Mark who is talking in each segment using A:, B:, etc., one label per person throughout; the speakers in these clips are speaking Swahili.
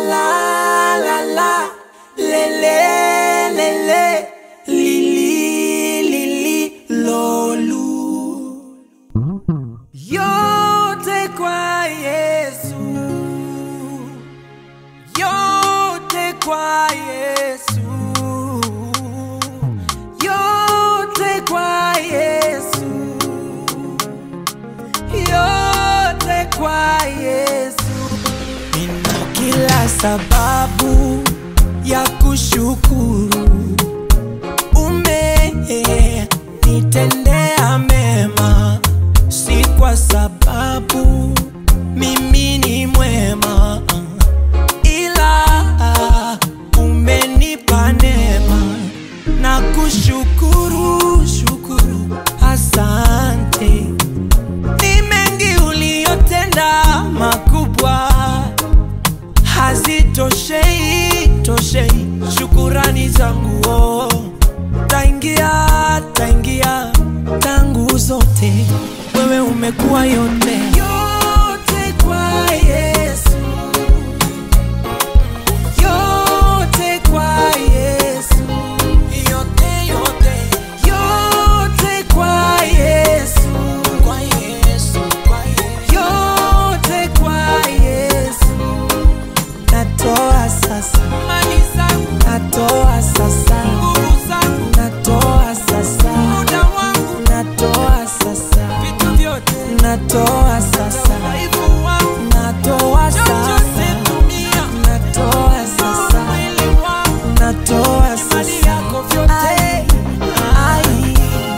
A: la la la le le le le li li li li lolu yote kwa Yesu yote kwa Yesu yote kwa Yesu yote kwa Yesu nina kila sababu ya kushukuru umenitendea mema si kwa sababu mimi ni mwema ila umenipa neema na kushukuru shukuru asante ni mengi uliyotenda makubwa hazitoshei toshei shukurani zangu oh. taingia taingia tangu zote wewe umekuwa yote yote kwa yesu yote kwa yesu yote yote yote kwa yesu kwa yesu kwa yesu yote kwa yesu natoa sasa mali zangu natoa sasa nguvu zangu natoa sasa muda wangu natoa sasa vitu vyote natoa sasa udhaifu wangu natoa sasa tumia natoa sasa mwili wangu natoa sasa mali yako vyote ai, ai.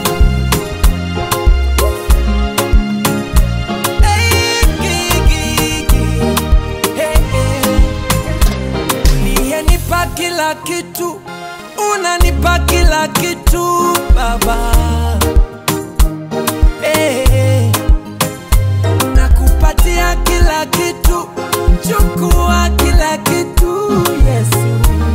A: Hey, gi, gi, gi. Hey, hey uliyenipa kila kitu, unanipa kila kitu Baba. Eh, nakupatia kila kitu, chukua kila kitu Yesu.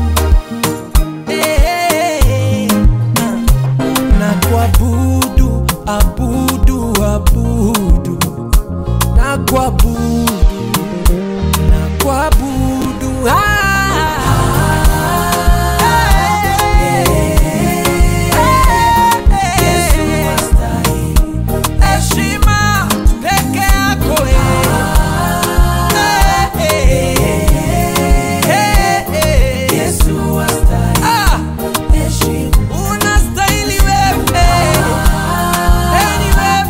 A: Eh, na- na kuabudu, abudu, abudu, na kuabudu na kuabudu heshima peke yako Ah, unastahili wewe Eni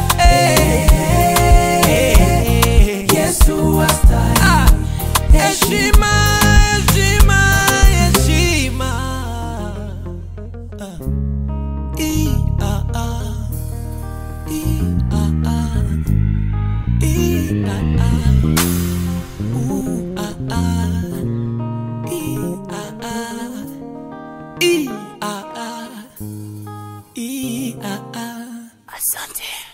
A: wewe Ah, heshima heshima heshima Ah. I, ah, ah. I, ah, ah. I, ah, ah. U, ah, ah. I, ah, ah. I, ah, ah. I, ah, ah.
B: Asante.